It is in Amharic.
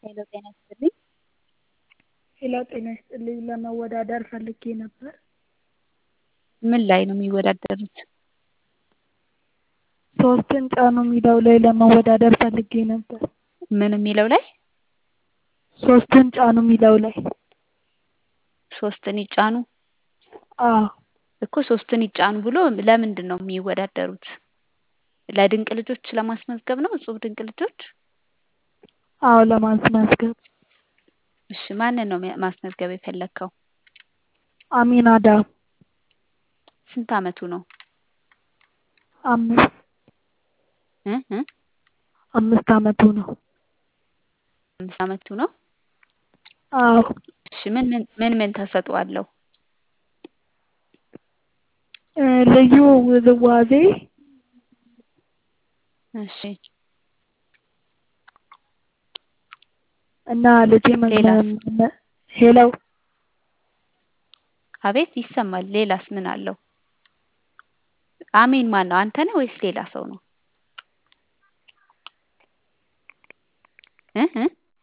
ሄሎ ጤና ይስጥልኝ። ሄሎ ጤና ይስጥልኝ ለመወዳደር ፈልጌ ነበር። ምን ላይ ነው የሚወዳደሩት? ሶስትን ጫኑ የሚለው ላይ ለመወዳደር ፈልጌ ነበር። ምን የሚለው ላይ? ሶስትን ጫኑ የሚለው ላይ። ሶስትን ይጫኑ አዎ እኮ ሶስትን ይጫኑ ብሎ ለምንድን ነው የሚወዳደሩት? ለድንቅ ልጆች ለማስመዝገብ ነው? እጹብ ድንቅ ልጆች? አዎ ለማስመዝገብ። እሺ ማንን ነው ማስመዝገብ የፈለግከው? አሚን አዳም ስንት አመቱ ነው? አምስት እ እ አምስት አመቱ ነው። አምስት አመቱ ነው? አዎ እሺ ምን ምን ምን ምን ተሰጥኦ አለው? እ ልዩ ውዝዋዜ እሺ እና ልጄ ሌላስ? ሄሎ አቤት ይሰማል። ሌላስ ምን አለው? አሚን ማን ነው? አንተ ነህ ወይስ ሌላ ሰው ነው? እ እ